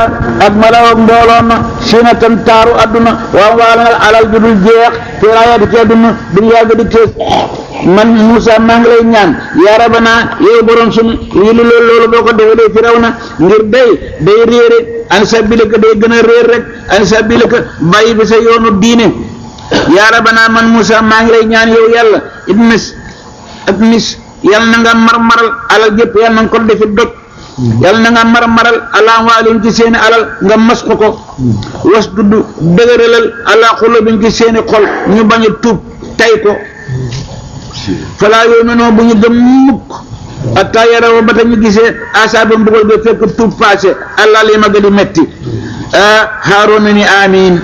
ak malaw ak mbooloo ma sina tan taaru adduna waaw waala ngal alal ju dul jeex te rayaati ci adduna duñ yàgg di kees man Moussa maa ngi lay ñaan yaa rabana yow borom sunu yi lu loolu loolu boo ko defee day firaw na ngir day day réere an sabilika day gën a réer rek an sabilika bàyyi bi sa yoonu diine yaa rabana man Moussa maa ngi lay ñaan yow yàlla ibnis ak nis yàlla na nga marmaral alal jëpp yàlla na nga ko defi doj yàlla na nga marmaral ala waalin ci seeni alal nga mas ko ko was dudd dëgëralal ala xulubin ci seeni xol ñu bañ a tuub tay ko falaa yu'minuuna bu ñu gëm mukk hatta yaraw ba ta ñu gisee asaaba mbugal ga fekk tuub passé allah li ma gën di metti ah Haaruna ni amiin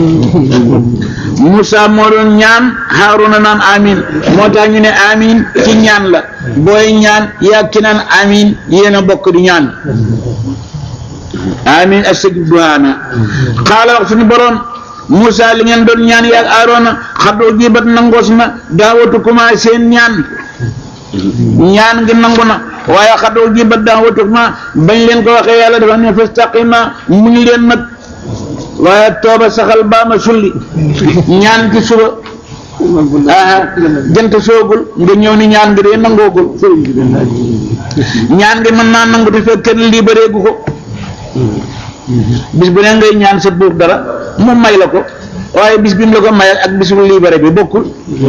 Moussa moo doon ñaan Haaruna naan amiin moo tax ñu ne amiin ci ñaan la booy ñaan yaa ki naan amiin yéen a bokk di ñaan amiin astajib du'aana xaala wax suñu boroom Moussa li ngeen doon ñaan yaa Haaruna xadoo jibat nangoos na daawatu kuma seen ñaan ñaan gi nangu na waaye xadoo jibat daawatu kuma bañ leen ko waxee yàlla dafa ne fastaqima mu ñu leen nag waaye tooba saxal baama sulli ñaan ci suba ah jant soogul nga ñëw ni ñaan gi de nangoogul ñaan gi mën naa nangu te fekk kenn libéreegu ko bis bu ne ngay ñaan sa buur dara mu may la ko waaye bis bi mu la ko mayal ak bis bu libéré bi bokkul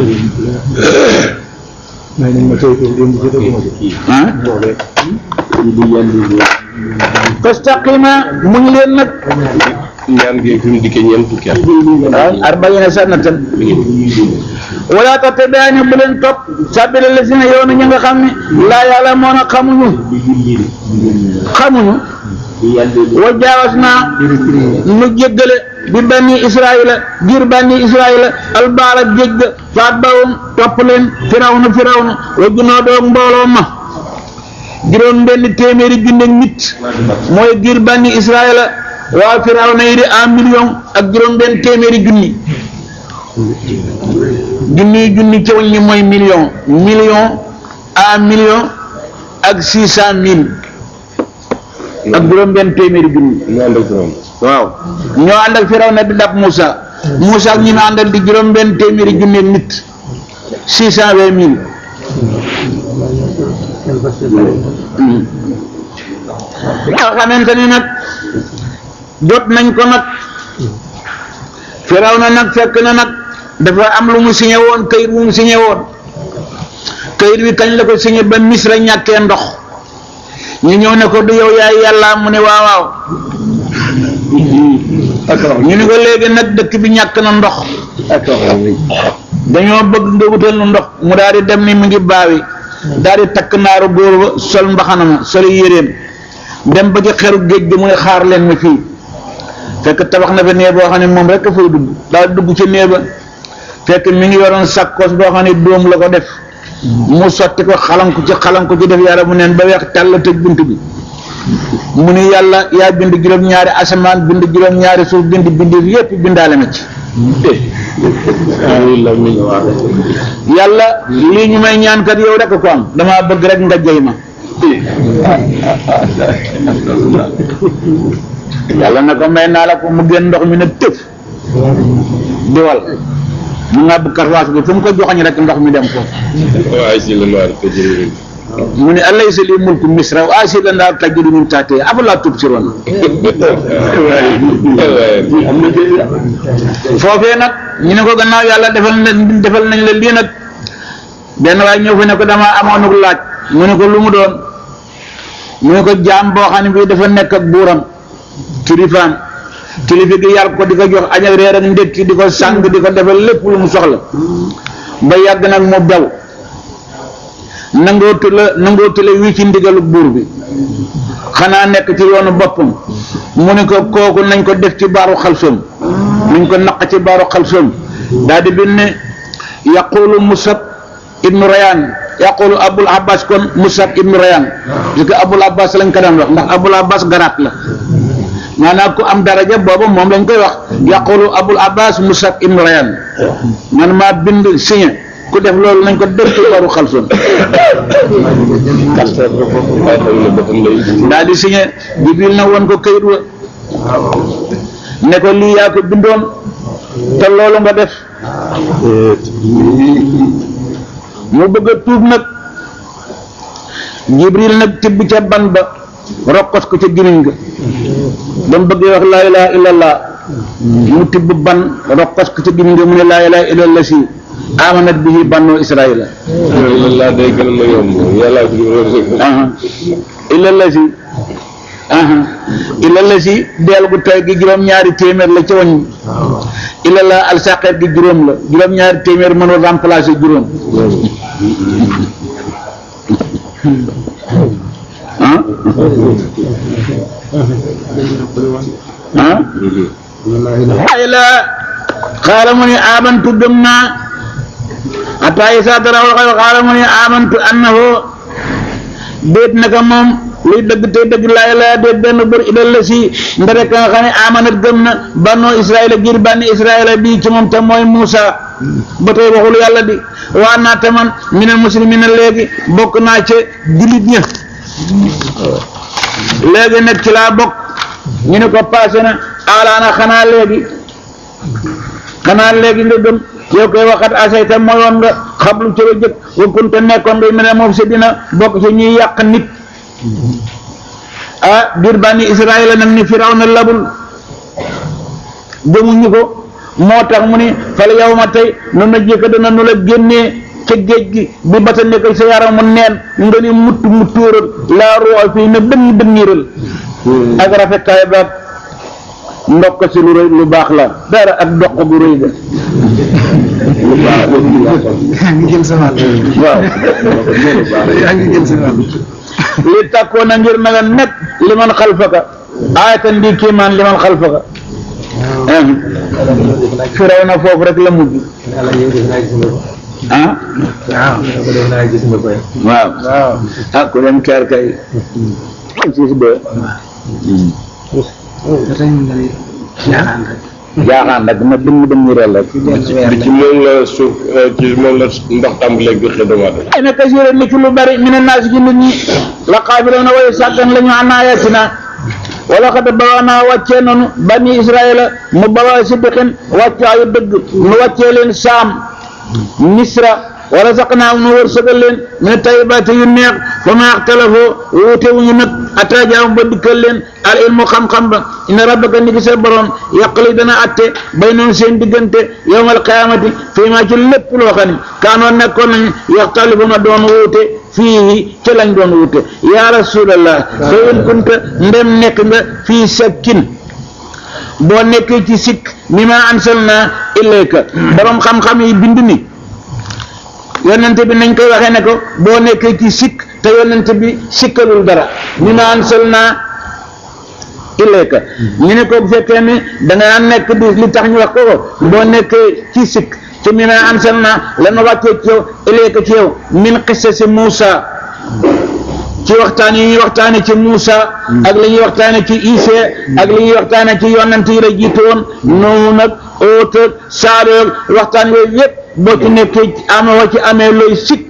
ah fastaqima mu ngi leen nag ñaan gi fi mu dikkee ñeent fukki at waaw arbaina sanatan wala tattabi'ani bu leen topp sabila lazina yow na ña nga xam ne laa yàlla moo na xamuñu xamuñu wa jaawas naa nu jéggale bi banni israila ngir banni israila albaara géej ga faat bawum topp leen firawna firawna wa junoo doog mbooloo ma juróom benn téeméeri junne nit mooy ngir banni israila waa firawna yi di un million ak juróom benn téeméeri junni junni junni ci wàññi mooy million million un million ak six cent mille ak juróom benn téeméeri junni ñu ànd ak borom waaw ñoo ànd ak Firawna di dab Moussa Moussa ak ñi mu àndal di juróom benn téeméeri junni ak nit six cent vingt mille nga xamante ni nag jot nañ ko nag Firawna nag fekk na nag dafa am lu mu signé woon kayit bu mu signé woon kayit bi kañ la ko signé ba Misra ñàkkee ndox ñu ñëw ne ko du yow yaay yàlla mu ne waaw waaw ñu ne ko léegi nag dëkk bi ñàkk na ndox dañoo bëgg nga wutal nu ndox mu daal di dem ni mu ngi baawi daal di takk naaru góor ba sol mbaxana ma sol yéreem dem ba ci xeru géej gi mu ne xaar leen ma fii fekk tabax na fa nee boo xam ne moom rek a fay dugg daal dugg ci nee ba fekk mi ngi yoroon sàkkoos boo xam ne dóom la ko def mu sotti ko xalanku ci xalanku ci def yàlla mu neen ba weex tàll tëj bunt bi mu ni yàlla yaa bind juróom-ñaari asamaan bind juróom-ñaari suuf bind bind yépp bindaale ma ci yàlla lii ñu may ñaan kat yow rek ko am damaa bëgg rek nga jey ma yàlla na ko may naa la ko mu génn ndox mi ne tëf di wal mu ngàbb karwaas bi fu mu ko joxoñ rek ndox mi dem foofu waaye si la noir te jërëjëf mu ne alaysa li mulku misra wa asiila naar tajri min tahtihi afalaa tubsiruun foofee nag ñu ne ko gannaaw yàlla defal na defal nañ la lii nag benn waaye ñëw fi ne ko damaa amoon laaj mu ne ko lu mu doon mu ne ko jaam boo xam ne bii dafa nekk ak buuram kilifaam kilifa gi yar ko di ko jox añ ak reer ak ndékki di ko sàng di ko defal lépp lu mu soxla ba yàgg nag mu bew nangootu la nangootu la wii ci ndigalu buur bi xanaa nekk ci yoonu boppam mu ne ko kooku nañ ko def ci baaru xalsoom nañ ko naq ci baaru xalsoom daal di bind ne yaqulu musab ibnu rayaan yaqulu abul abbas kon musab ibnu rayaan parce que abul abbas lañ ko daan wax ndax abul abbas garaat la maanaam ku am daraja boobu moom lañ koy wax yaqulu abul abbas musab ibnu rayaan man maa bind signé ku def loolu nañ ko def ci baaru xalsoom daal di signé jibril na woon ko kayit wa ne ko lii yaa ko bindoon te loolu nga def mu bëgg a tuub nag jibril nag tibb ca ban ba rokkos ko ca gimiñ ga ba mu bëggee wax laa ilaha illallah mu tibb ban rokkos ko ca gimiñ ga mu ne laa ilaha illallah si amanat bihi bannoo israila laa day gën a ma yomb yàlla fi ñu aha illallah si aha illallah si deel gu tay gi juróom-ñaari téeméer la ca wañ illallah al saqeet gi juróom la juróom-ñaari téeméer mënul remplacer juróom ah ah ay la xaala mu ni amantu gëm naa ata isa dara waxal xaala mu ni amantu annahu déet naka moom luy dëgg tey dëgg laa ilaa déet benn bër ilal la si ndare ka nga xam ne amanat gëm na bannoo israila ngir bànni israila bii ci moom te mooy Muusa ba tey waxul yàlla di waa naa te man minal muslimina léegi bokk naa ca jullit ña léegi nag ci laa bokk ñu ne ko passé na alaana xanaa léegi xanaa léegi nga gëm yow koy waxat asayta mooyoon nga xablu ci la jëkk wa kunta nekkoon nga mel ne moom si dina bokk ci ñuy yàq nit ah biir bànni Israël nag ni firaw na labul gëmuñu ko moo tax mu ni fal yow ma tey nu na jëkka dana nu la génnee ca géej gi bi ba ta nekk sa yaram mu neen nga ni mutt mu tóoral laa ruwa fii na dënn dënniral ak rafetaay baat ndokk si lu rëy lu baax la dara ak doq gu rëy ga yaa ngi jël sa wàll. waaw yaa ngi jël sa wàll. li tàkkoon na ngir na nga nekk li man xalfaka aayatan di kiimaan li man xalfaka firaw na foofu rek la mujj ah waaw. waaw waaw. ah ku dem keer kay siis de ba tey ñu ngi ñaanal rek. jaaxaan rek na dëmm dëmm rel rek li ci moom la suuf ci moom la ndox tàmbalee gëxe doomu aadama ay na kasiira ni ci lu bari mina naasi ci nit ñi la qaabiloona way sàggan la ñu an ayatina wala xad bawaanaa wàccee nanu bani israila mu bawaa siddiqin wàccaayu dëgg nu wàccee leen saam misra wala saqnaa nu wërsëgal leen min tayibaati yu neex fa ma axtalafoo wuute wuñu nag ataa jaam ba dikkal leen al ilmu xam-xam ba inna rabbaka ni ki sa borom yaqli dana atte bay noonu seen diggante yawmal qiyaamati fii maa ci lépp loo xam ne kaanoon nekkoon nañu yaxtalifuna doon wuute fii ci lañ doon wuute yaa rasulallah fa in kunta ndem nekk nga fii sakkin boo nekkee ci sikk mi ma ansalna ilayka borom xam-xam yi bind ni yonente bi nañ koy waxee ne ko boo nekkee ci sikk te yonente bi sikkalul dara mi ma ansalna ilayka ñu ne ko bu fekkee ne da nga nekk di li tax ñu wax ko ko boo nekkee ci sikk ci mi ma ansalna lanu wàccee ci yow ilayka ci yow min qissasi Muusa ci waxtaan yi ñuy waxtaane ci Muusa ak li ñuy waxtaane ci Isa ak li ñuy waxtaane ci yonent yi la jiitu woon noonu nag óot ak saaroog waxtaan yooyu yëpp boo ci nekkee ama wa ci amee looy sikk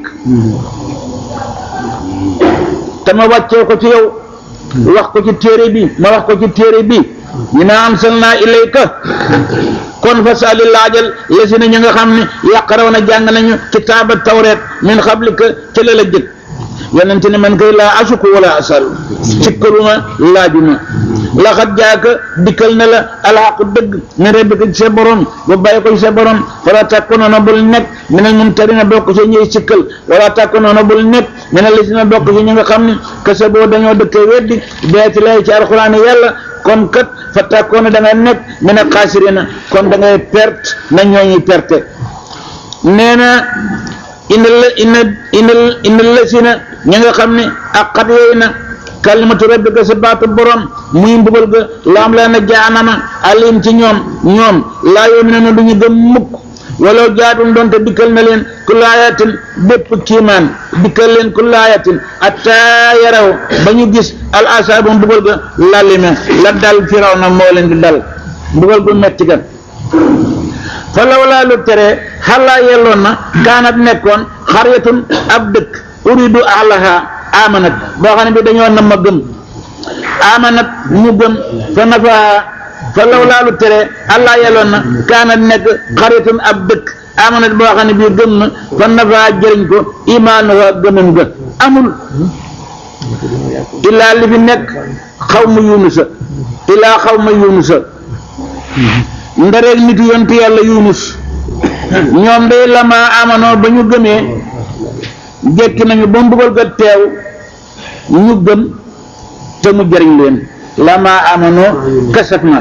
te ma wàccee ko ci yow wax ko ci téere bi ma wax ko ci téere bi ñu ne ansalna ilayka kon fa sali laajal la si ne ñu nga xam ne yàqaraw na jàng nañu kitaaba tawreet min xablika ca la la jëkk yonente ne man kay laa asuku wala asal sikkaluma laajuma laxat jaaka dikkal na la alxaqu dëgg min rabbika ci sa borom ba bàyyi ko ci sa borom wala takkunoona bul nekk minal mumtarina bokk ci ñuy sikkal wala takkunoona bul nekk minal lisina bokk ci ñi nga xam ne kese boo dañoo dëkkee weddi beeti lay ci alxuraan yàlla kon kat fa takkoona da nga nekk mina xaasirina kon da ngay perte na ñooñuy perte nee na ina la ina ina ina la si na ñi nga xam ne ak xat yooyu na kalimatu rabbika sa baatu borom muy mbugal ga laam la na jaanama alim ci ñoom ñoom laa yu'minuuna du ñu gëm mukk wala jaatun doonte dikkal na leen ku laayatin bépp kiimaan dikkal leen ku laayatin atta yaraw ba ñu gis al asaabu mbugal ga lalime la dal firaw na moo leen di dal mbugal gu metti ga fa lawlaa lu tere xalaa yelloon na kaanat nekkoon xaryatun ab dëkk uridu ahlaha amanat boo xam ne bi dañoo nam ma gëm amanat mu gëm fa nafa fa law laalu tere allah yeloon na kaana nekk xaritun ab dëkk amanat boo xam ne bii gëm na fa nafa jëriñ ko imaanuha gëmam ga amul illaa li fi nekk xaw ma yunusa illaa xaw ma yunusa ndareeg nit yontu yàlla yunus ñoom day lama amanoo ba ñu gëmee jekki nañu ba mbugal ga teew ñu gëm te mu jëriñ leen lama amanoo kasat na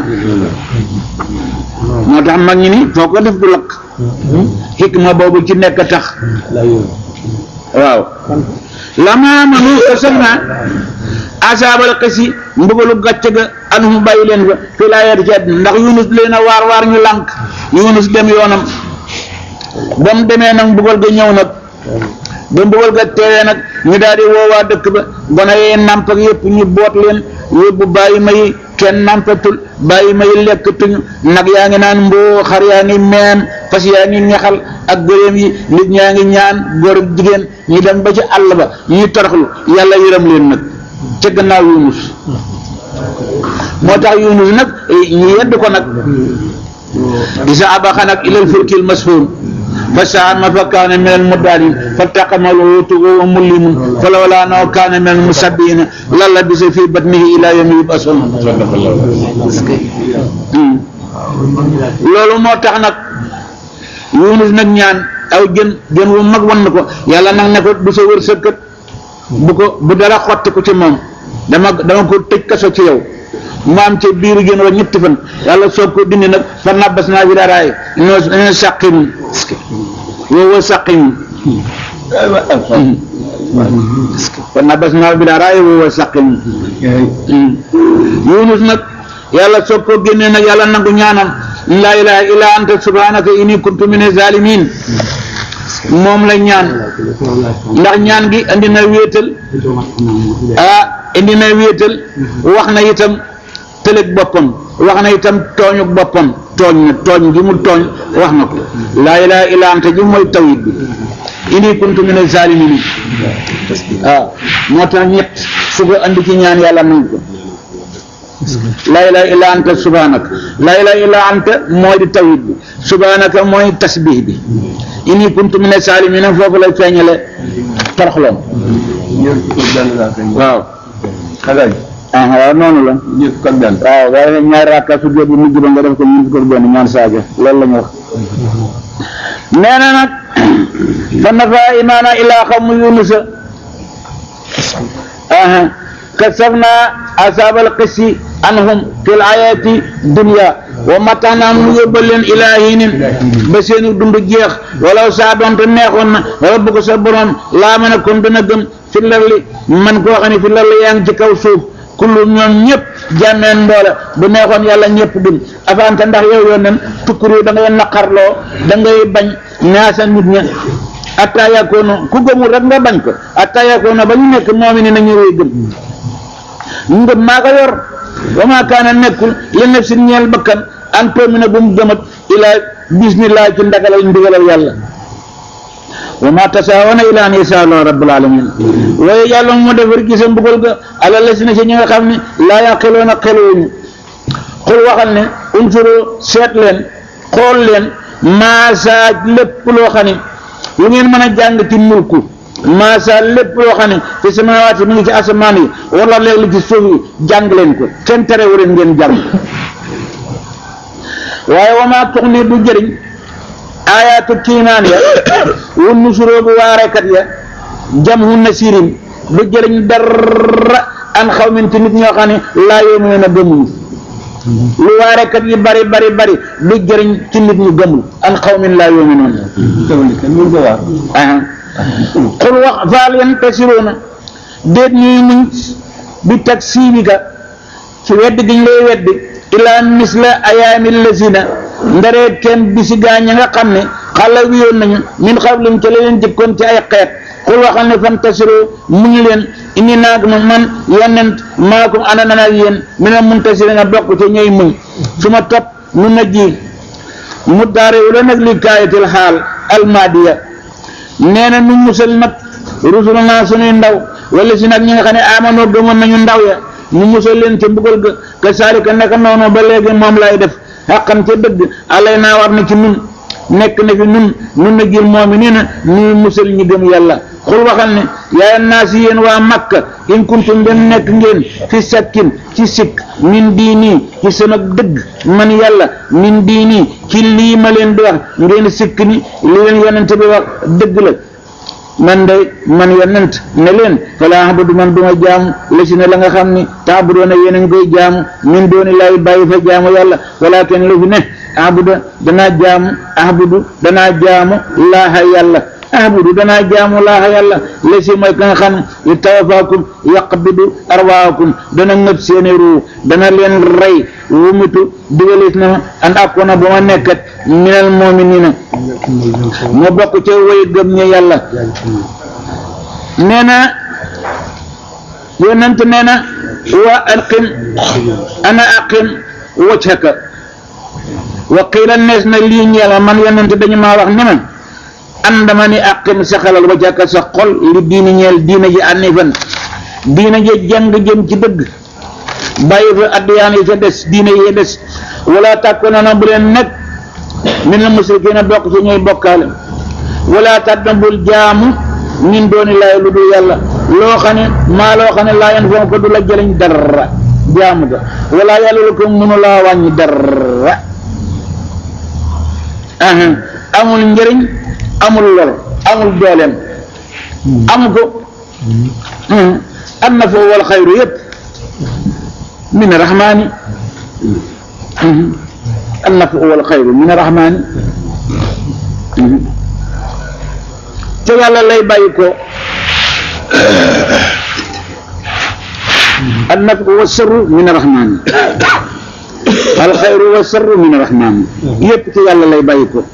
moo tax mag ñi ni foo ko def du lakk xikma boobu ci nekk tax waaw lama amanu kasat na asaabal xisi mbugalu gàcce ga anhum bàyyi leen fa fi laa yar ci àddina ndax yunus leen a waar waar ñu lànk yunus dem yoonam ba mu demee nag mbugal ga ñëw nag ba mbugal ga teewee nag ñu daal di woowaa dëkk ba gone yee nàmp ak yëpp ñu boot leen yóbbu bàyyi ma yi kenn nàmpatul bàyyi ma yi lekkatuñu nag yaa ngi naan mboo xar yaa ngi meen fas yaa ngi ñaxal ak gëléem yi nit ñaa ngi ñaan góor ak jigéen ñu dem ba ci àll ba ñuy toroxlu yàlla yërëm leen nag ca gannaaw yunus moo tax yunus nag ñu yedd ko nag isa abaxa nag ilal fulkil mashuun fa saama fa kaana min al muddaalin faltaqama al huutu wa huwa mulimun falawlaa annahu kaana min al musabbihiina la labisa fi batnihi ilaa yawmi yub'asuun loolu moo tax nag yunus nag ñaan aw jën jën wu mag wan na ko yàlla nag ne ko du sa wërsëg kat bu ko bu dara xotti ko ci moom dama dama ko tëj kaso ci yow mu am ca biiru jën wa ñetti fan yàlla soog ko dindi nag fa nabbas naa bi daraay ñoo ñoo sàqimun woowa sàqimun fa nabbas naa bi daraay woowa sàqimun yunus nag yàlla soog ko génnee nag yàlla nangu ñaanam laa ilaha illa anta subhanaka inni kuntu min zalimin moom la ñaan ndax ñaan gi andi na wéetal ah indi na wéetal wax na itam tëlëg boppam wax na itam tooñu boppam tooñ na tooñ gi mu tooñ wax na ko laa ilaha illa anta ji mooy tawhid bi inni kuntu min zalimin waaw moo tax ñett su ko andi ci ñaan yàlla nangu ko laa ilaha illa anta subhanaka laa ilaha illa anta mooy di tawhid bi subhanaka mooy tasbih bi inni kuntu min salimina foofu lay feeñale toroxloom waaw ah waaw noonu la waaw waaye nag ñaari rakka su jóot bu mujj ba nga def ko ñun ko benn ñaan saaga loolu la ñu wax nee na nag fa nafa imaana ilaa xawmu yunusa aha kasafna asabal qisi anhum fil ayati dunya wa mataxnaam nu yóbbal leen ilaa hinin ba seeni dund jeex walaw saa doonte neexoon na rabbu ko sa borom laa mën a kon dana gëm fi larli man koo xam ne fi larli yaa ngi ci kaw suuf kullu ñoom ñëpp jàmmeen ndoole bu neexoon yàlla ñëpp dum afanta ndax yow yoon nen tukkuru da ngay naqarloo da ngay bañ ñaasa nit ña atta yakoonu ku gëmul rek nga bañ ko atta yakoonu ba ñu nekk moomi ni nañu wéy gëm ngëm maa ko yor wa maa kaana nekkul li nafsin ñeel bakkan an tu'mina bu mu gëmat ilaa bismillah ci ndagalal ndigalal yàlla wa maa tasaawoona ilaa an yasaa Allah rabbul alamin waaye yàlla mu defar gisa mbugal ga ala la si na si ñi nga xam ne laa yaqiloona xeluwuñu xul waxal ne unsuru seet leen xool leen maasaaj lépp loo xam ne lu ngeen mën a jàng ci mulku maasa lépp loo xam ne fi samaawaati mi ngi ci asamaan yi wala léeg li ci suuf yi jàng leen ko kenn terewu leen ngeen jàng waaye wamaa tux ni du jëriñ aayaatu kiinaan ya wun nusuroo bu waarekat ya jam hu nasirin du jëriñ dara an xaw min ci nit ñoo xam ne laa yoomu na gëmuñu lu waarekat yi bari bari bari du jëriñ ci nit ñu gëmul an xaw min laa yoomu noonu xul wax faal yan tasiroona déet ñuy muñ bi tag siibika ci wedd gi ñu lay weddi ilaa misla ayaami lazina ndareet kenn bisi gaa ña nga xam ne xala wiyoon nañu min xablim ca la leen jëkkoon ci ay xeet xul waxal ne fan tasiroo muñu leen indi naag ma man yonent maakum ànd na ak yéen mina muntasirina bokk ca ñooy muñ su ma topp nu na ji mu daarewu la nag li kaayatil xaal almaadiya nee na nu musal nag rusuluna sunuy ndaw wala si nag ñi nga xam ne amanoo gëmoon nañu ndaw ya mu musal leen ca mbugal ga ka saalika naka noonu ba léegi moom lay def xaqan ca dëgg alay naa war na ci nun nekk na fi nun nun na gir moom i nii na ñuy musal ñi gëm yàlla xul waxal ne yaay naa si yéen waa Makka in kuntum dem nekk ngeen fi sakkin ci sikk min diini ci sama dëgg man yàlla min diini ci lii ma leen di wax ngeen sikk ni li leen yonent bi wax dëgg la man day man yonent ne leen fala abudu man duma jaamu la si ne la nga xam ni taabudoona yéen a ngi koy jaamu min dooni laay bàyyi fa jaamu yàlla walakin lu fi ne abuda danaa jaamu abudu danaa jaamu laaha yàlla abudu danaa jaamu laaha yàlla la si mooy ka nga xam ne tawafaakum yaqbidu arwaakum dana ngëb seeni ruu dana leen rey wumitu digalees na ma an akkoona ba ma nekkat minal mu'miniina moo bokk ca way gëm ñi yàlla nee na yonent nee na wa aqim ana aqim wajhaka wa qiila nees na lii ñeel ma man yonent dañu maa wax ne man an dama ni aqim saxalal wajhaka sa xol li diini ñeel diina ji anifan diina ji jàng jëm ci dëgg bàyyi fa addiyaan yi ca des diina yi des wala tàkkoona bu leen nekk min la musrikiina bokk ci ñuy bokkaale wala tàddam bul jaamu min dooni laay lu dul yàlla loo xam ne maa loo xam ne laa yan foom ko du la jëriñ dara jaamu ga wala yàlla lu ko mënu laa wàññi dara aha amul njëriñ amul lor amul dooleem amu ko am na foofu wal xayru yëpp min rahmaani an nafu wal xayru min rahmaani te yàlla lay bàyyi ko an nafu wa sarru min rahmaani al xayru wa sarru min rahmaani yépp ci yàlla lay bàyyi ko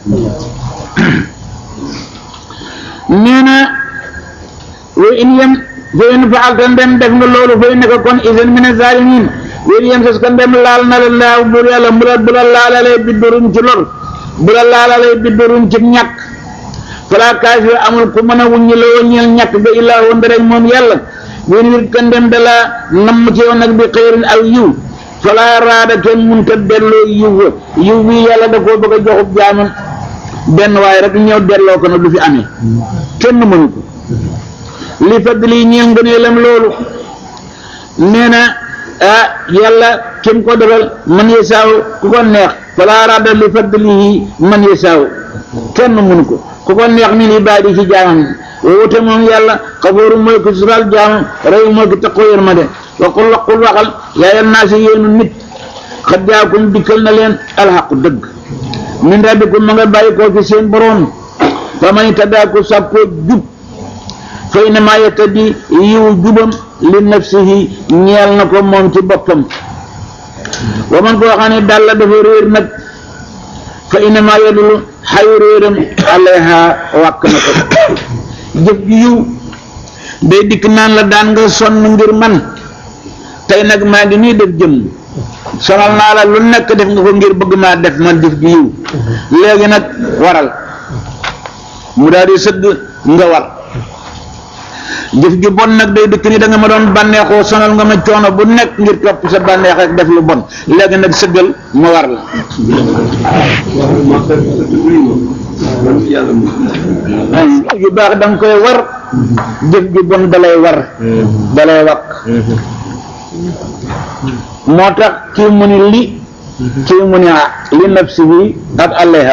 nee na wa in yem fa in faalta ndem def nga loolu fa innaka kon idan min azalimin wéen yem sas ka ndem laal na la laaw buur yàlla bu la bu la laalalee biddurum ci lor bu la laalalee biddurum ci ñàkk fala kaasifa amul ku mën a wuññi la wuññil ñàkk ba illaa woon rek moom yàlla wéen wit ka ndem da la namm ci yow nag bi xëyrin aw yiw fala raada kenn munta delloo yiw wa yiw bii yàlla da koo bëgg a joxub jaamam benn waaye rek ñëw delloo ko nag du fi amee kenn mënu ko li fadli ñeel ngëneelam loolu nee na ah yàlla kim ko defal man yasaaw ku ko neex fala radda li fadlihi man yasaaw kenn mënu ko ku ko neex min ibaadi ci jaamam woote moom yàlla xafooru mooy ko sural jaamam rey mooy ko taqoo yërmande wa qul qul waxal yaa yan naa si yéenu nit xad jaakum dikkal na leen alxaqu dëgg min rabbikum ma nga bàyyi koo fi seen boroom fa man ittadaa ku sàkkoo jub fa innamaa yattadi yiw jubam li nafsihi ñeel na ko moom ci boppam wa man koo xam ne daal la dafa réer nag fa innamaa yadullu xayu réeram alayha wàkk na ko jëf ju yiw day dikk naan la daan nga sonn ngir man tey nag maa ngi nii def jëm sonal naa la lu nekk def nga ko ngir bëgg maa def man jëf ju yiw léegi nag waral mu daal di sëgg nga war jëf ju bon nag day dëkk ni da nga ma doon bànneexoo sonal nga ma coono bu nekk ngir topp sa bànneex rek def lu bon léegi nag sëggal ma war la yu baax da nga koy war jëf ju bon dalay war dalay wakk moo tax kii mu ni li kii mu ni li nafsi bi ak alayha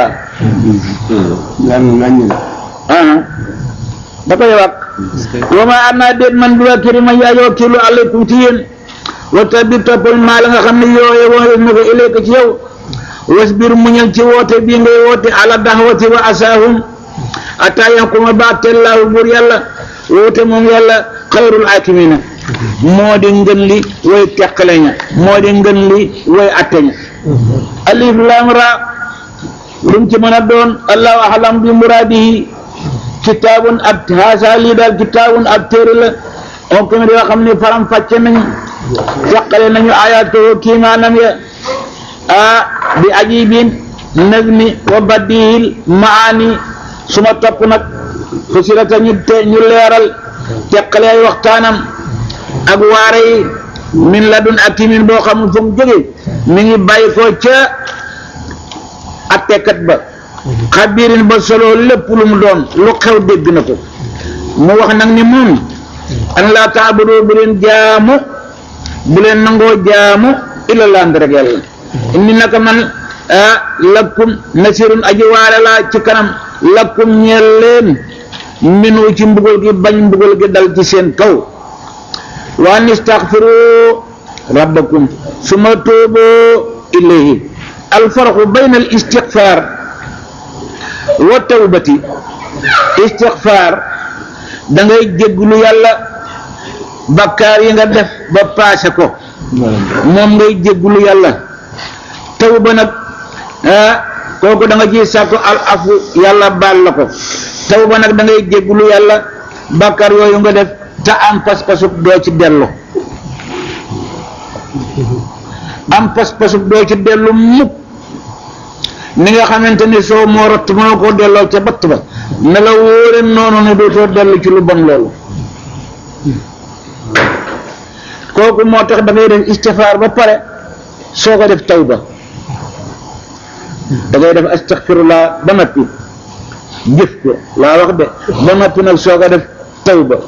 da koy wax wa ma ana déet man bi waa kiri ma yaayoo kiilu alaykum ci yéen wa tabi toppal maa la nga xam ne yooye woo na ko ilayka ci yow wasbir muñal ci woote bii ngay woote ala daxwati wa asaahum ataa yaxkuma baatellaahu buur yàlla woote moom yàlla xayrul akimina moo di ngën li way teqale ña moo di ngën li way atte ña alif lam ra lu mu ci mën a doon allahu alam bi muraadihi kitaabun ab haasa lii daal kitaabun ab téere la on comme yoo xam ne faram fàcce nañu teqale nañu ayaat ko kiimaanam ya a bi ajibin nazmi wa badihil maani suma topp nag fasirata ñu te ñu leeral teqale ay waxtaanam ak waare yi min ladun hakimin boo xamul fu mu jógee mi ngi bàyyi ko ca attekat ba xabirin ba solo lépp lu mu doon lu xew dégg na ko mu wax nag ni moom an laa taabudu bu leen jaamu bu leen nangoo jaamu illa laa rek yàlla inni naka man ah lakkum nasirun aji waare laa ci kanam lakkum ñeel leen minu ci mbugal gi bañ mbugal gi dal ci seen kaw wa an istaghfiru rabbakum suma tuuboo ilayhi alfarqu bayna al istighfar wa tawbati istighfar da ngay jégglu yàlla bakkaar yi nga def ba paase ko moom ngay jégglu yàlla tawba nag ah kooku da nga ciy sàkku al afu yàlla baal la ko tawba nag da ngay jégglu yàlla bakkaar yooyu nga def te am pas-pasub doo ci dellu am pas-pasub doo ci dellu mukk ni nga xamante ni soo moo rott moo ko delloo ca batt ba ne la wóore noonu ne dootoo dellu ci lu bon loolu kooku moo tax da ngay def istifaar ba pare soo ko def tawba da ngay def astaghfirullah ba noppi jëf ko laa wax de ba noppi nag soo ko def tawba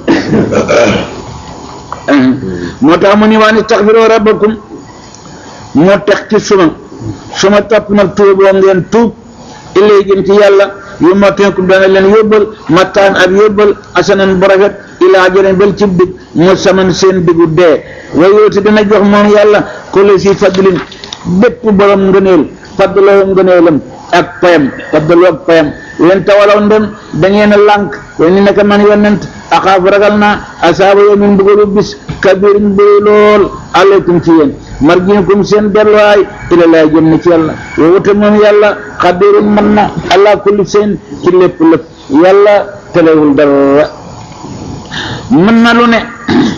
moo tax mu ni waan istaghfiru rabbakum moo tax ci suma suma topp nag tuuboo ngeen tuub illay jëm ci yàlla yu matteekum dana leen yóbbal mattaan ak yóbbal asanan bu rafet ilaa jëleen bel ci dig mu saman seen digu dee way yooti dina jox moom yàlla kulli si fadlin bépp borom ngëneel fadloo ngëneelam ak payam fadloo ak payam wen tawalaw ndem da ngeen a lànk way ni naka man yonent axaaf ragal naa asaaba yow min mbugalu bis kabirin bëri lool aleykum ci yéen marjinukum seen delluwaay ila laa jëm na ci yàlla wowute moom yàlla xadirun mën na ala kulli seen ci lépp lépp yàlla telewul dara mën na lu ne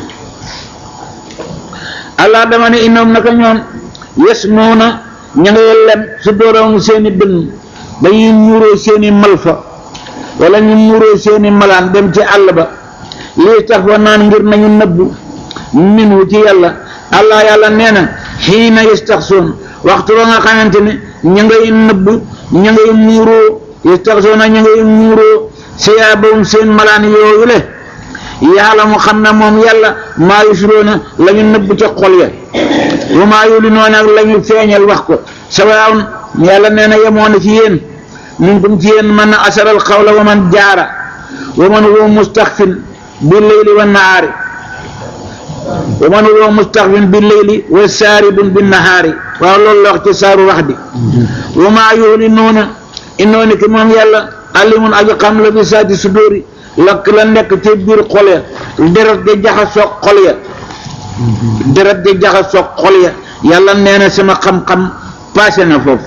allah dama ne innoom naka ñoom yes noona ña ngay lem su dooroon seeni dënn dañuy muuroo seeni malfa wala ñu muuroo seeni malaan dem ci àll ba lii tax fa naan ngir nañu nëbbu minu ci yàlla allah yàlla nee na xiina yastaxsoon waxtu ba nga xamante ne ña ngay nëbbu ña ngay muuroo yastaxsoona ña ngay muuroo siyaabahum seen malaan yooyu le yàlla mu xam ne moom yàlla maa yusroona la ñu nëbb ca xol ya wa maa yulinoona ak la ñu feeñal wax ko sawaawun yàlla nee na yemoo na ci yéen minkum ci yéen man asaral xawla wa man jaara wa man huwa mustaxfin bi leyli wa nahaari wa man huwa mustaxfin bi leyli wa saaribun bi nahaari waaw loolu la wax ci saaru wax di wa maa yulinoona innooni ki moom yàlla alimun aji xam la bi saati sudóori lakk la nekk ci biir xol ya deret di jaxasoog xol ya deret di jaxasoog xol ya yàlla nee na sama xam-xam passé na foofu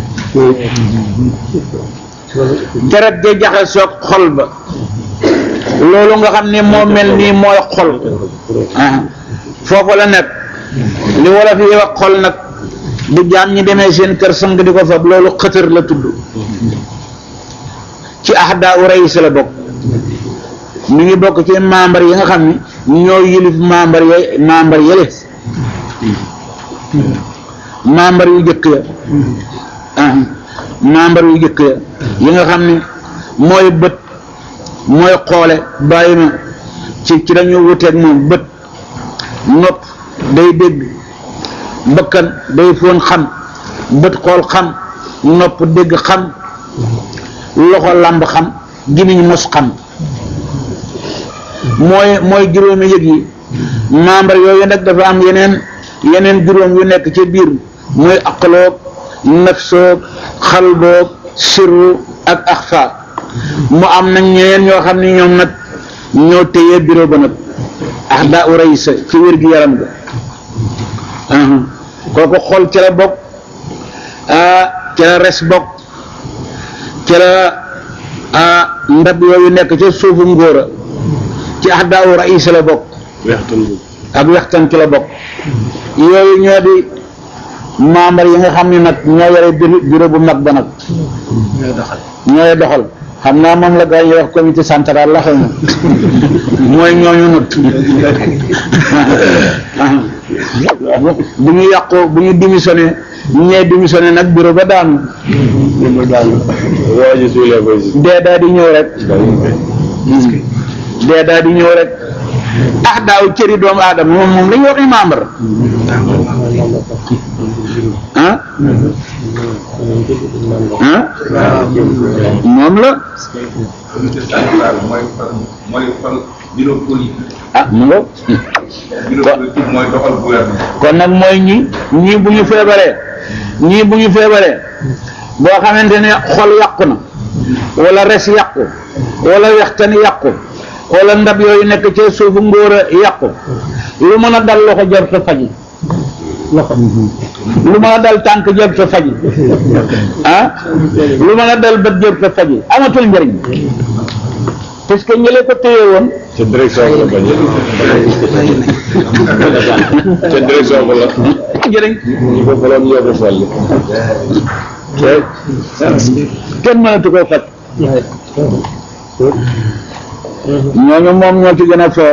deret di jaxasoog xol ba loolu nga xam ne moo mel nii mooy xol ah foofu la nekk li wolof yi wax xol nag bu jaam ñi demee seen kër sang di ko fab loolu xëtër la tudd ci ahdaa u rayis la bokk mi ngi bokk ci membre yi nga xam ni ñoo yilif membre ya membre yële membre yu jëkk ya ah membre yu jëkk ya yi nga xam ni mooy bët mooy xoole bàyyi ma ci ci dañu wuteeg moom bët nopp day dégg mbëkkan day foon xam bët xool xam nopp dégg xam loxo làmb xam gimiñ mos xam mooy mooy juróomi yëg yi membre yooyu nag dafa am yeneen yeneen juróom yu nekk ci biir mooy aqloog nafsoog xalboog sirru ak axfa mu am nag ñeneen ñoo xam ne ñoom nag ñoo téye bureau ba nag ax daa u raysa ci wér gi yaram ga kooku xol ci la bokk ci la res bokk ci la ndab yooyu nekk ca suufu ngóora ci ax daa u raysa la bokk weextan bu ak wextan ci la bokk yooyu ñoo di membre yi nga xam ne nag ñoo yore bureau bureau bu mag ba nag ñooy doxal ñooy doxal xam naa moom la gaa yi wax comité central la xëy na mooy ñooñu nut bu ñu yàqoo bu ñu démissionné ñee démissionné nag bureau ba daanu waa ji suulee koy si dee daal di ñëw rek dee daal di ñëw rek ah daaw cëri doomu aadama moom moom dañuy wax membre ah ah moom la mooy mooy fal bureau politique ah mu nga bureau politique mooy doxal gouvernement kon nag mooy ñi ñii bu ñu feebaree ñii bu ñu feebaree boo xamante ne xol yàqu na wala res yàqu wala wextan yàqu wala ndab yooyu nekk ci suufu ngóor a yàqu lu mën a dal loxo jar ta faji lu mën a dal tànk jar ta faji ah lu mën a dal bët jar ta faji amatul njëriñ parce que ñële ko téye woon ca direction ba la bañee ca direction ba la njëriñ ñi ko faloon ñoo ko falli kenn mënatu koo faj ñooñu moom ñoo ci gën a foor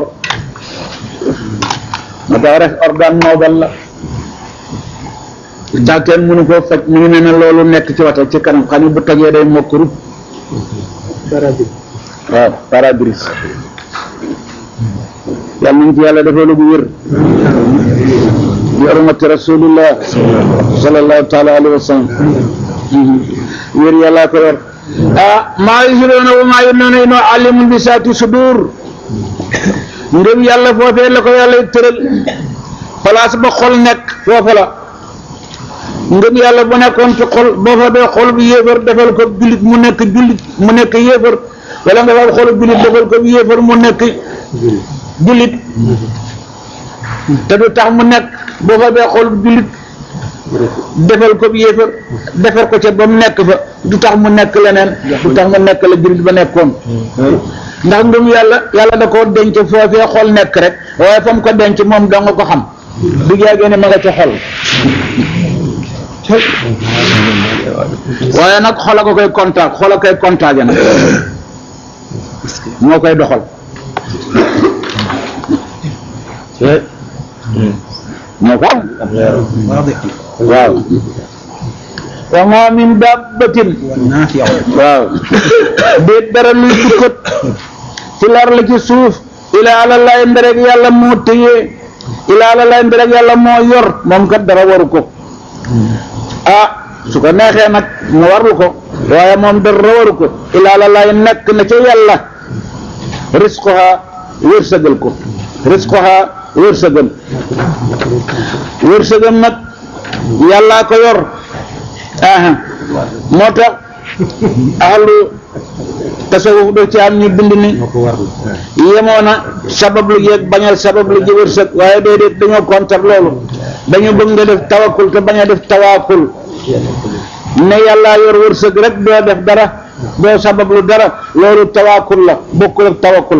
ma tax rek organe noble la daa kenn mënu koo faj mu ngi mel ne loolu nekk ci wata ci kanam xam ne bu tojee day mokk rub waaw parabrise yàlla nañ ci yàlla defee lu bu wér bi hurmati rasulillah sallallahu taala alayhi wa sallam wér yàllaa ko yor ah maa yusiroona wa maa yunnoona inoo alimun bi saati sudur ngëm yàlla foofee la ko yàlla tëral place ba xol nekk foofa la ngëm yàlla bu nekkoon ci xol boo fa dee xol bu yéefar defal ko jullit mu nekk jullit mu nekk yéefar wala nga fa xol jullit defal ko yéefar mu nekk jullit te du tax mu nekk boo fa dee xol jullit defal ko yéefar defal ko ca ba mu nekk fa du tax mu nekk leneen du tax mu nekk la jullit ba nekkoon ndax ngëm yàlla yàlla da koo denc foofee xol nekk rek waaye fa mu ko denc moom da nga ko xam du jaagee ne ma nga ca xol waaye nag xol a ko koy contact xol a koy contacté nag moo koy doxal moo ko waaw wa ma min dabbatin waaw déet dara luy tukkat ci lar la ci suuf ilaa ala lay mbereg yàlla moo téye ilaa ala lay mbereg yàlla moo yor moom kat dara waru ko ah su ko neexee nag mu warlu ko waaye moom dara waru ko ilaa ala lay nekk na ca yàlla risqoha wërsëgal ko risqoha wërsëgal wërsëgal nag yàllaa ko yor aha moo tax ahlu tasawuf do ci am ñu bind ni yemoona sabab lu yeeg bañal sabab lu ji wërsëg waaye déedéet dañoo kontar loolu dañu bëgg nga def tawakkul te bañ a def tawaakul ne yàllaa yor wërsëg rek doo def dara doo sabab lu dara loolu tawaakul la bokkul ak tawakkul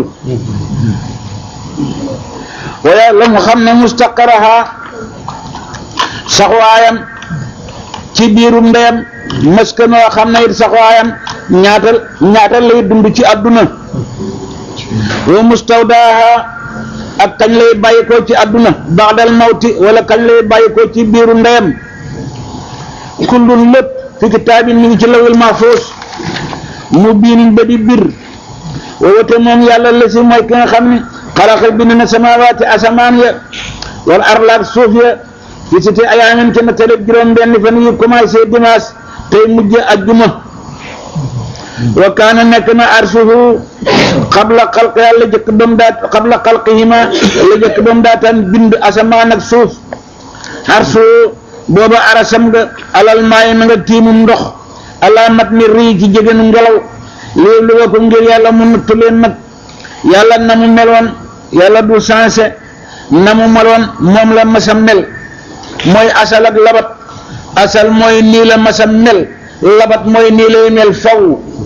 waaye la mu xam ne mustaqaraha saxwaayam ci biirum ndeyam maskanoo xam ne it saxwaayam ñaata ñaata lay dund ci àdduna wa mustawdaaha ak kañ lay bàyyi ko ci àdduna baadal mawti wala kañ lay bàyyi ko ci biiru ndeyam kullun lépp fi kitaabin mi ngi ci lawil mahfuus mu biinin ba di bir wa wate moom yàlla la si mooy ki nga xam ne xalaqa bind na samaawaati asamaan ya wal arlaak suuf ya fi siti ayaamin ci na tëlëb juróom benn fan yu commencé dimanche tey mujj ajjuma wa kaana nekk na arsuhu xabla xalq yàlla jëkk ba mu daat xabla xalqihima la jëkk ba mu daataan bind asamaan ak suuf arsu booba arasam nga alal maayi na nga tiimum ndox ala mat ni rii ci jegenu ngelaw lii lu ko ngir yàlla mu nattu leen nag yàlla na mu meloon yàlla du changé na mu meloon moom la masam mel mooy asal ak labat asal mooy nii la masam mel labat mooy nii lay mel faw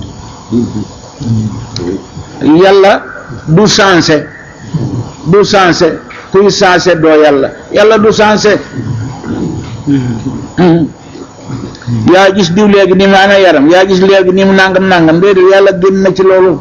yàlla du changé du changé kuy changé doo yàlla yàlla du changé yaa gis diw léegi ni mu amee yaram yaa gis léegi ni mu nangam nangam déedéet yàlla génn na ci loolu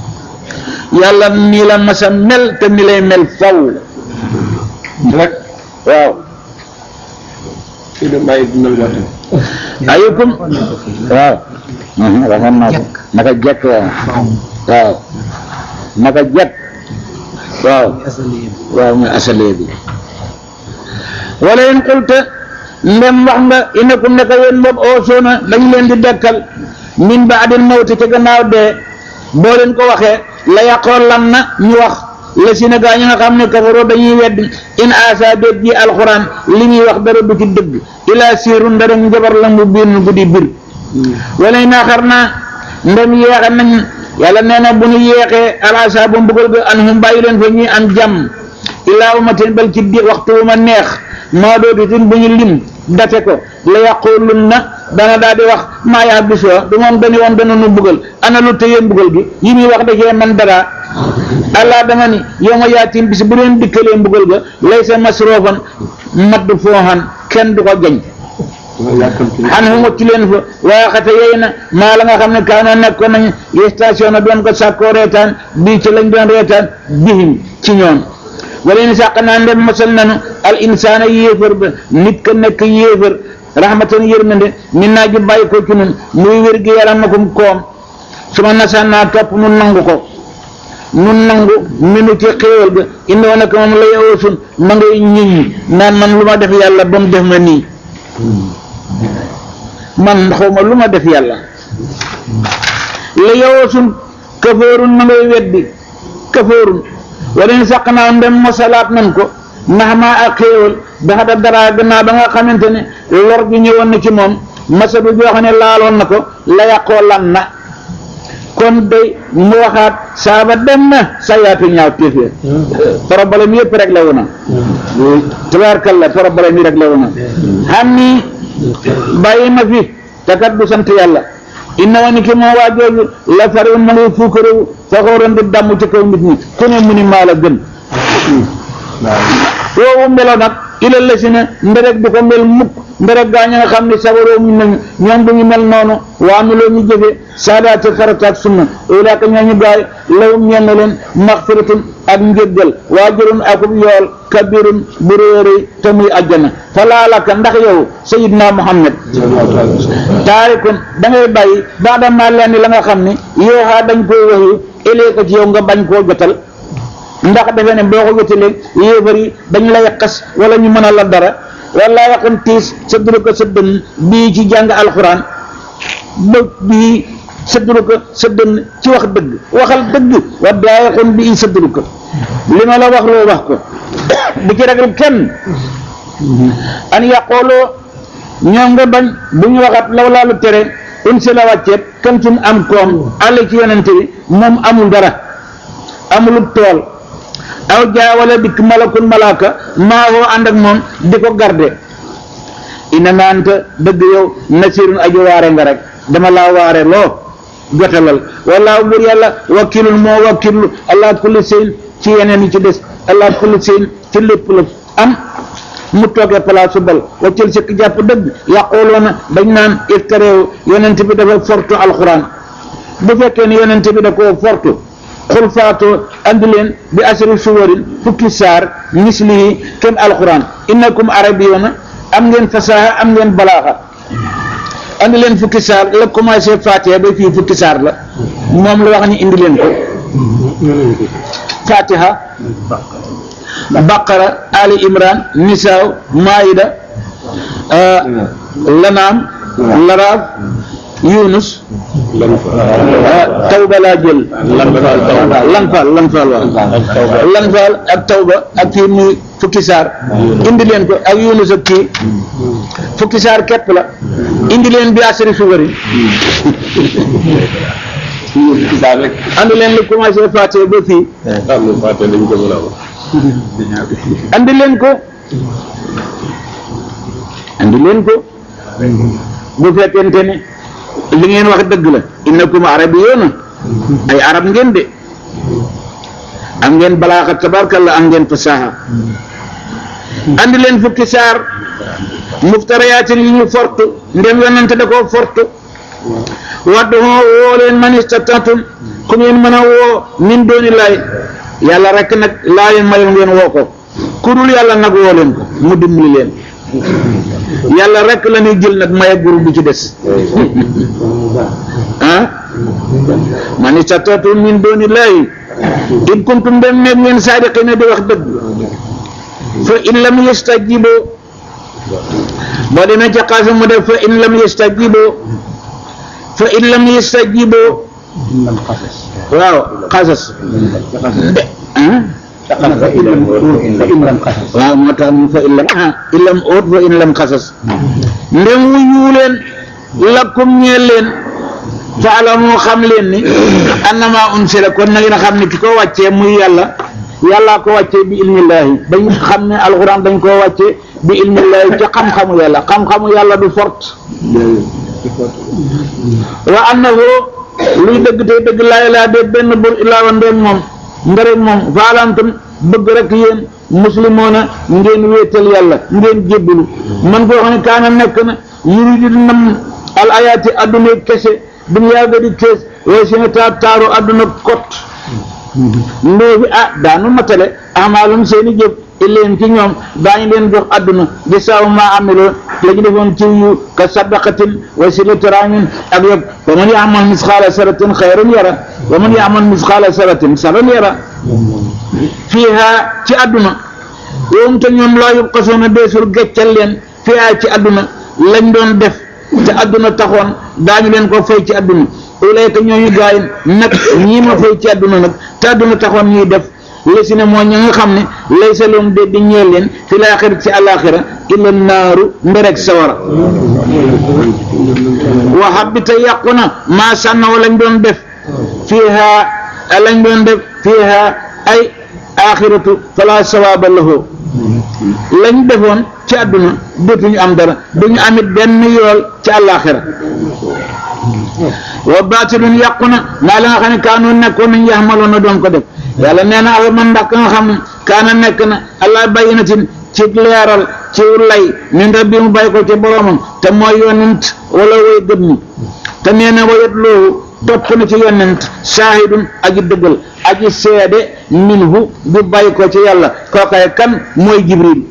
yàlla nii la masa mel te ni lay mel faw rek waaw kii de maa ngi dundal waxtu. ayukum waaw mhm, waxoon naa ko naka jekk waaw waaw naka jekk waaw waaw mooy asalee bi wala in qulta ndem wax nga innakum naka yéen moom oosoona dañ leen di dekkal min baadil mawti ca gannaaw dee boo leen ko waxee la yàqoon lan na ñu wax la si nagaa ñi nga xam ne kafaroo dañuy weddi in asa déet ji alxuraan li ñuy wax dara du ci dëgg ilaa siirun dara njabar la mu biir nu guddi bir wala naa xar naa ndem yeexe nañ yàlla nee na bu ñu yeexee alasa bu mbugal ga an hum bàyyi leen fa ñuy am jàmm ilaa umatin bal ci di waxtu wu ma neex maa dootutin bu ñu lim date ko la yaqulun na dana daal di wax maa yaa bisoo du moom dañu woon dana nu buggal ana lu tëyee mbugal gi yi muy wax da cee man dara allah dama ni yow ma yaatim bis bu leen dikkalee mbugal ga lay sa masroofan madd fooxan kenn du ko jañ xan hu mucc leen fa waaye xate yey na maa la nga xam ne kaanoo nekkoon nañ station na doon ko sàkkoo reetaan bii ci lañ doon reetaan bihim ci ñoom wala in sàq naa ndem mosal nanu al insaana yéefar ba nit ka nekk yéefar rahmatan yërmande min naa ji bàyyi ko ci nun muy wér gi yaram akum koom su ma nasaan naa topp nu nangu ko nu nangu minu ci xéewal ga indoo nag moom la yowoosun ma ngay ñiñ naan man lu ma def yàlla ba mu def ma nii man xawma lu ma def yàlla la yowoosun kafoorun ma ngay weddi kafoorun wala ñu sàq naa ndem mosalaat nan ko ndax maa ak xéewal daxa da dara gannaaw ba nga xamante ne lor gi ñëwoon na ci moom masadu joo xam ne laaloon na ko la yàqoo lan na kon day mu waxaat saaba dem na sa yaatu ñaaw téefee problème yëpp rek la wona tabaarkalla problème yi rek la wona xam ni bàyyi ma fi te kat du sant yàlla inna wa ni ki moo waa jooju la fariwun ma ngay fuukarewu faxooran di damm ci kaw nit ñi ku ne mu ni maa la gën woowu melo nag ilal la si ne nderek du ko mel mukk nderek gaa ña nga xam ne sabaroo mu nañu ñoom du ñu mel noonu waa mi loo ñu jëfe saadaati farataak sunna ulaaka ñooñu gaay lawum ñenn leen maxfiratun ak njëggal waajurun akub yool kabirun bu réeréy te muy ajjana falaalaka ndax yow sayidna muhammad taarikun da ngay bàyyi baadama leen la nga xam ne yooxaa dañ koy waxi élee ko ci yow nga bañ koo jotal ndax defe ne boo ko jotalee yéefar yi dañ lay xas wala ñu mën a la dara wala yaqan tiis sëdduru ko sa dënn bii ci jàng alxuraan ba bii sëdduru ko sa dënn ci wax dëgg waxal dëgg wa daayaqun bii sëdduru ko li ma la wax loo wax ko bu ci ragal kenn an yaqooloo ñoom nga bañ bu ñu waxat law laalu tere un si la wàcceet kan suñ am koom àll ci yonente bi moom amul dara amulub tool aw jaa wala dikk malakun malaaka maa woo ànd ak moom di ko garde ina naanta dëgg yow nasirun aju waare nga rek dama laa waare loo jotalal wallaahu bur yàlla wakkilun moo wakkilu allah kulli seen ci yeneen yi ci des allah kulli seen ci lépp la am mu toogee place su bal waccil sikk jàpp dëgg yàqooloona dañ naan iftareew yonent bi dafa fortu alxuraan bu fekkee ne yonent bi da koo fortu xul faatoo andi leen bi asri suwarin fukki saar mislihi kenn alxuraan innakum arabiyoona am ngeen fasaha am ngeen balaaxa andi leen fukki saar la commencé fatiha ba fii fukki saar la moom la wax ni indi leen ko fatiha baqara ali imran nisaaw maida lanaam laraaf yunus tawba laa jël lanfaal lanfaal waaw lanfaal ak tawba ak kii muy fukki saar indi leen ko ak yunus ak kii fukki saar képp la indi leen bi asri sugari andi leen lu commencé fàtte ba fii am na fàtte dañ ko mën a wax. andi leen ko andi leen ko bu fekkente ne li ngeen wax dëgg la innakum arabiyyoona ay arab ngeen de am ngeen balaaxa tabarkalla am ngeen fasaha andi leen fukki saar muftariyaatin yi ñu fortu ndem yonante da koo fortu waddu hoo woo leen man istataatum ku ngeen mën a woo min dooni laay yàlla rek nag laa leen mayoon ngeen woo ko ku ku dul yàlla nag woo leen ko mu dimbali leen yàlla rek la ñuy jël nag maye groupe bi ci des ah man istatatu min dooni laahi in kuntum dem nekk ngeen saadiqina di wax dëgg fa in lam yastajibo boo demee ca xaasa mu def fa in lam yastajibo fa in lam yastajibo waaw xasas de ah waaw moo tax mu fa in lam ah in lam oot fa in lam xasas ndem wuyu leen lakum ñeel leen faalamu xam leen ni annama unsila kon na ngeen xam ne ki ko wàccee muy yàlla yàllaa ko wàccee bi ilmillaahi dañ xam ne alxuraan dañ koo wàccee bi ilmillaahi ci xam-xamu yàlla xam-xamu yàlla du fort wa annahu luy dëgg tey dëgg laa ilaa de benn bur illaa wa ndeen moom ndareen moom faalantum bëgg rek yéen muslimoona ngeen wéetal yàlla ngeen jébbalu man koo xam ne kaana nekk na yuridu nam al ayaati adduna kese dunya ga di kees waaye si nga taa taaru adduna kot ndóobi ah daanu matale amaalum seeni jëf illeen ci ñoom daañu leen jox adduna di saaw maa amiloo la ñu defoon ci yu ka sadaqatin wa silati rahimin ak yëpp wa man yaamal misqaala saratin xayran yara wa man yaamal misqaala saratin saran yara fiiha ci adduna yoom te ñoom laa yubqasuuna deesul geccal leen fiiha ci adduna lañ doon def te adduna taxoon daañu leen ko fay ci adduna ulayka ñooñu gaay nag ñii ma fay ci adduna nag te adduna taxoon ñuy def lesi ne mooy ñi nga xam ne lay sa loom de di ñeel leen fi laaxira ci àlaaxira illa naaru mbereg sawara wa habita yàqu na maa sànnaw lañ doon def fiiha lañ doon def fiiha ay axiratu fala sawaaba lahu lañ defoon ci àdduna dootuñu am dara duñu amit benn yool ci àllaaxira wa baatilun yàqu na maa la nga xam ne kaanu nekkoon nañ yaxmaloon na doon ko def yàlla nee na afa man ndax ka nga xam ne kaana nekk na allah bayyinatin ci leeral ci lay min rabbi mu bàyyi ko ci boromam te mooy yonent wala way gëm ñi te nee na wayat loolu topp na ci yonent saahidun aji dëggal aji seede minhu bu bàyyi ko ci yàlla kookaay kan mooy jibril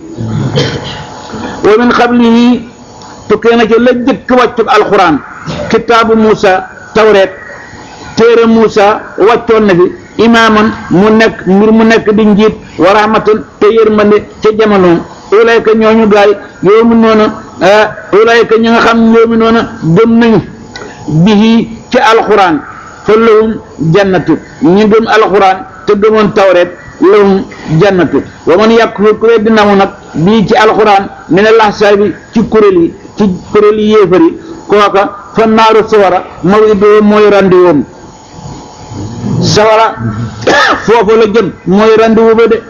wa min qablihi tukkee na ci la jëkk wàccu alquran kitaabu Muusa tawreet téere Muusa wàccoon na fi imaaman mu nekk mbir mu nekk di njiit wa rahmatan te yërmande ca jamonoom ulayka ñooñu gaay yoomu noona ulayka ñi nga xam yoomu noona gëm nañu bihi ci alquran fa lahum jannatu ñi gëm alquran te gëmoon tawreet lahum jannatu wa man yakfur ku weddi namu nag bii ci alquran min al ahsaabi ci kuréel yi ci kuréel yi yéefar yi kooka fa naaru sawara mawidoo mooy randi woom sawara foofu la jëm mooy randi wu ba de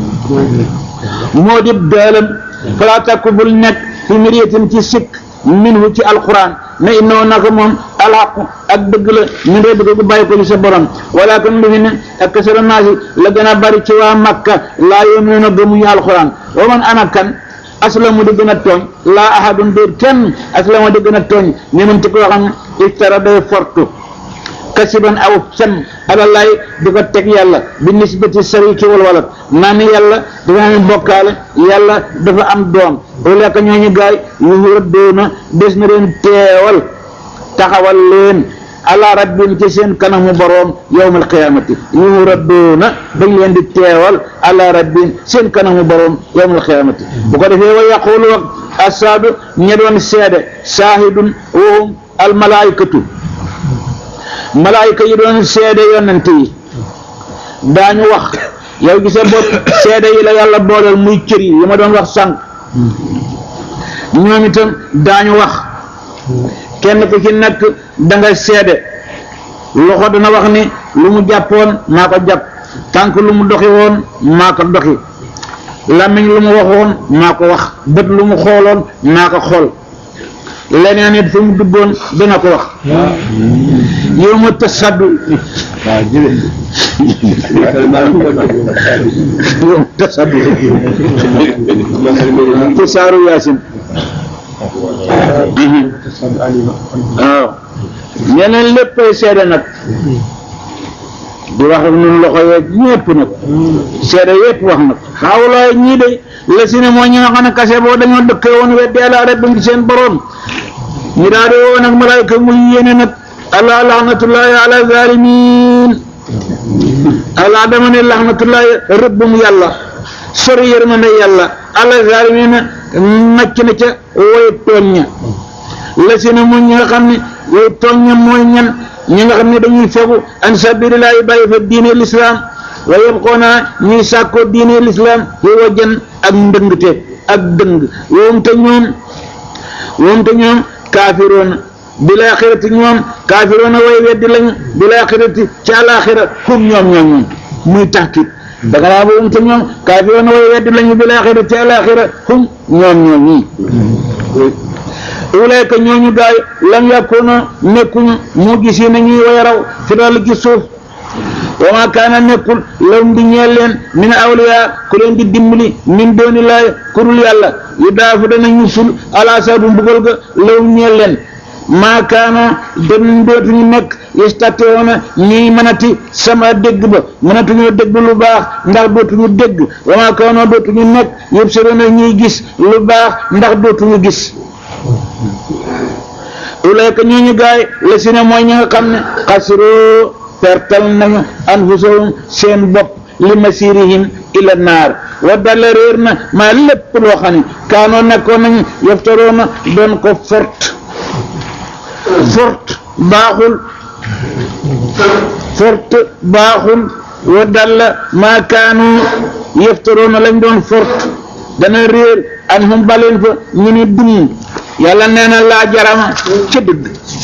moo di daalam falaa takku bul nekk fi miriyatin ci sikk minhu ci alquran ne innoo naka moom alxaqu ak dëgg la min rabbika gu bàyyi ko ci sa borom walakin lu fi ne ak kasara naasi la gën a bari ci waa makka laa yuminuuna gëmuñu alquran wa man ana kan aslamu di gën a tooñ laa ahadun déet kenn aslamu di gën a tooñ ni man ci koo xam ne iftara day fortu kasiban aw fen alallaay di ko teg yàlla bi nisbati sariki wal walad naa ni yàlla dafa am bokkaale yàlla dafa am doom ulaka ñooñu gaay yu rëddoona des na leen teewal taxawal leen ala rabbin ci seen kanamu boroom yawmal qiyaamati yu rëddoona dañ leen di teewal ala rabbin seen kanamu boroom yawmal qiyaamati bu ko defee wa yaqulu wak asaadu ña doon seede saahidun wahum almalaikatu malaayika yi doon seede yonent yi daañu wax yow gisa bopp seede yi la yàlla booleel muy cër yi yi ma doon wax sànq ñoom itam daañu wax kenn ku ci nekk da nga seede loxo dana wax ni lu mu jàppoon maa ko jàpp tànk lu mu doxi woon maa ko doxi làmmiñ lu mu waxoon maa ko wax bët lu mu xooloon maa ko xool leneen it fu mu duggoon dana ko wax yow ma tasaddu yow ma tasaddu ci saaru yaasin waaw ñeneen léppay seede nag di wax ak ñun loxo yeeg ñëpp nag seede yëpp wax nag xawlaay ñii de la si ne mooy ñi nga xam ne kase boo dañoo dëkkee woon weddi àlla rek ci seen borom ñu daal di woo nag malaayka muy yéene nag allah laxnatullahi ala zalimin allah dama ne laxnatullahi rëbbum yàlla sori yërmande yàlla ala zalimin macc na ca woy tooñ ña la si ne mooy ñi nga xam ne woy tooñ ña mooy ñan ñi nga xam ne dañuy fegu an sabilillahi bàyyi fa diine l'islam wa yabqoona ñuy sàkkoo diine l'islam yi wajan ak ndëngte ak dëng woom te ñoom woom te ñoom kaafiroona bil axirati ñoom kaafiroona way weddi lañu bil axirati ci àlaxira hum ñoom ñoom ñoom muy taxkit danga naa woom te ñoom kaafiroona way weddi lañu bil axirati ci àlaxira hum ñoom ñoom ñii ulayka ñooñu gaay lam yàkkoona nekkuñu mu gis yi nañuy way raw fi dal ci suuf wa ma kaana nekkul lawum di ñeel leen min awliya ku leen di dimbali min dooni laay ku dul yàlla yu daafu danañu sul ala sabu mbugal ga lawum ñeel leen maa kaana dem dootuñu nekk yastatiwoona ñuy mënati sama dégg ba mënatuñoo dégg lu baax ndax dootuñu dégg wa ma kaana dootuñu nekk yëpp soroona ñuy gis lu baax ndax dootuñu gis ulayka ñooñu gaay la si ne mooy ñi nga xam ne xasiroo pertal nañu anfusahum seen bopp li masirihim ila naar wa dalla réer na maa lépp loo xam ne kaanoo nekkoon nañu yaftaroona doon ko fort fort baaxul fort baaxul wa dalla maa kaanu yaftaroona lañ doon fort dana réer an hum baleen fa ñu ni dum yàlla nee na laa jarama ca dëgg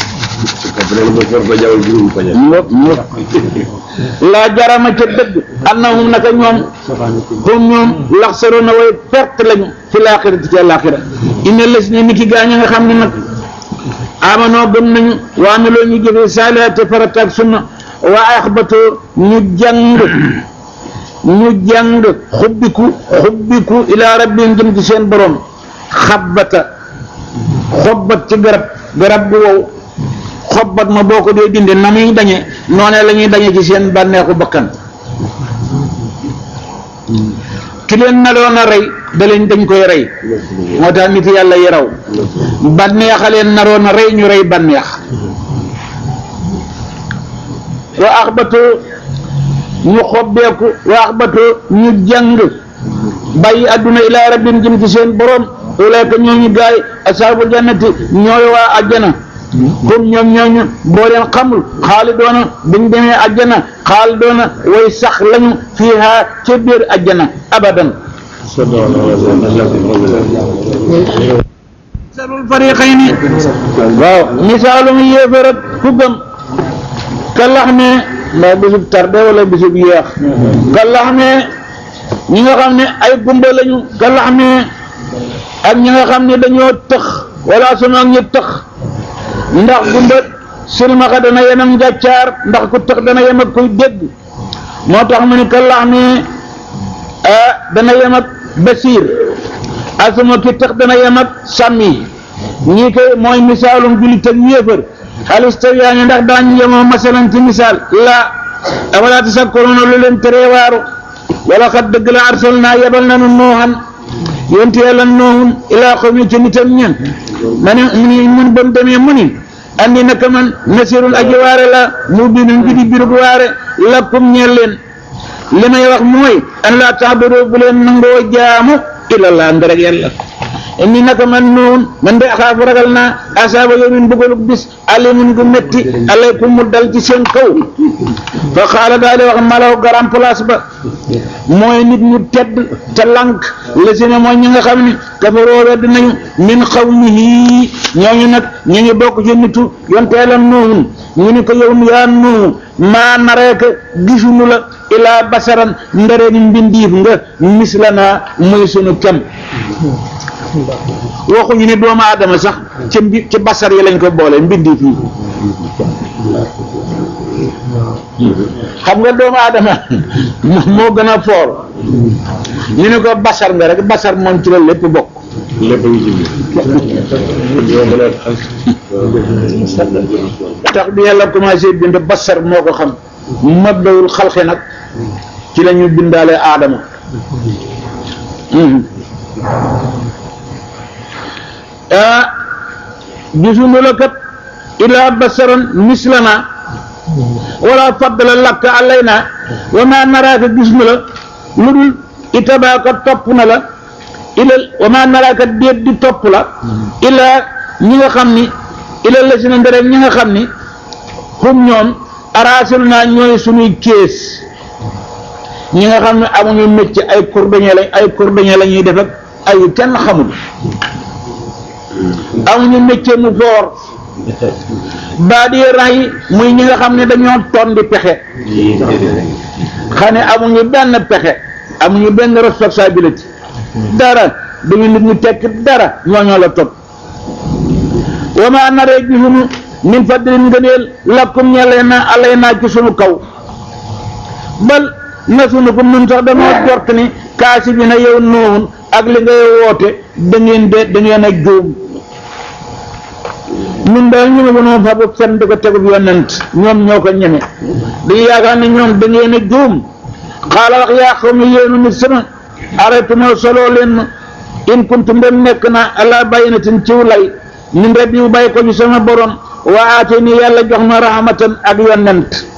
ngop ngop laa jarama ca dëgg annahum naka ñoom hum ñoom laxsaroona way perte lañu fi laaxirati ci àllaaxira inna les ne ni ki gaañ nga xam ne nag amanoo gëm nañu waa meloo ñu jëfe saalihaat te farata ak sunna waa axbatoo ñu jàng ñu jàng xubbiku xubbiku ilaa rabbihim jëm ci seen borom xabbata xobbat ci garab garab gu wow xobbat ma boo ko dee dindi na muy dañe noonee la ñuy dañe ci seen bànneexu bakkan ki leen naloon a rey da leen dañ koy rey moo tax nit yàlla yi raw bànneexa leen naroon a rey ñu rey bànneex wa axbatu ñu xobbeeku wa axbatu ñu jàng bàyyi adduna ilaa rabbim jëm ci seen borom ulayka ñooñu gaay asaabul jannati ñooy waa ajjana comme ñoom ñooñu boo leen xamul xaalidoona buñ demee ajjana xaalidoona way sax lañu fiiha ca biir ajjana abadan misalul fariqayni waaw misaalum yéefar ak ku gëm ka lax ne mbaa bisub tarde wala bisub yéex ka lax ne ñi nga xam ne ay gumba lañu ka lax ne ak ñi nga xam ne dañoo tëx wala sama ak ñu tëx ndax gumba silmaxa dana yem ak njàccaar ndax ku tëx dana yem ak kuy dégg moo tax mu ne ka lax ne ah dana yem ak basiir asuma ki tëx dana yem ak sàmmi ñii koy mooy misaalum jullit ak yéefar alistawiyaani ndax daañu yemoo masalan ci misaal la afalaa tasakkuruuna lu leen teree waaru wala xat dëgg la arsalnaa yebal nanu nooxan yonte yàlla noohun ilaa xawmi ci nitam ñen ma ne mu ni mun ba mu demee mu ni andi naka man nasirul aji waare la mu binun bi di birug waare lakum ñeel leen li may wax mooy an laa taxbudu bu leen nangoo jaamu ilallah ndarek yàlla inni naka man noon man de axaafu ragal naa asaaba yawmin bëggalug bis alimun gu metti alaykum mu dal ci seen kaw fa xaala daal di wax malaw garam place ba mooy nit ñu tedd te lank la si ne mooy ñi nga xam ne kafaroo wedd nañu min xawmihi ñooñu nag ñu ngi bokk ci nitu yonteelam nuuhun ñu ni ko yow yaa nuuhu maa nareeka gisuñu la ilaa basaran ndare ni mbindiif nga mislanaa muy sunu kem waxuñu ne doomu aadama sax ci mbi ci basar yi lañ ko boole mbindiif yi xam nga doomu aadama moo gën a foor ñu ne ko basar nga rek basar moom ci la lépp bokk lépp ngi ci biir yoo mën a tax bi yàlla commencé bind basar moo ko xam mabdawul xalqi nag ci la ñu bindaale aadama ah gisuñu la kat ilaa basaran mislana wala faddala lakka alayna wa ma naraaka gis na la lu dul itabaaka topp na la ila wa ma naraaka déet di topp la ilaa ñi nga xam ni ila la si na ndere ñi nga xam ni xum ñoom araasil naa ñooy suñuy kees ñi nga xam ne amuñu métier ay cordonnier lañ ay cordonnier la ñuy def ak ay kenn xamul amuñu métier mu foor baa di ray muy ñi nga xam ne dañoo ton di pexe xam ne amuñu benn pexe amuñu benn responsabilité dara duñu nit ñu tekk dara ñooñoo la topp wa ma naree gisuñu min fadlin ngëneel lakkum ñelee na alay naa ci sunu kaw bal na sunu ko nun sax dañoo jort ni kaasi bi na yow noonu ak li ngay woote da ngeen de da ngeen a juum ñun daal ñu ne ko noonu fa bu fen di ko tegub yonent ñoom ñoo ko ñeme dañu yaakaar ne ñoom da ngeen a juum xaala wax yaa xaw ma yéenu nit sama arrêtuma soloo leen ma in kuntum dem nekk na ala bayinatin ciw lay min rabbi bu bàyyi ko ci sama borom waa aate ni yàlla jox ma rahmatan ak yonent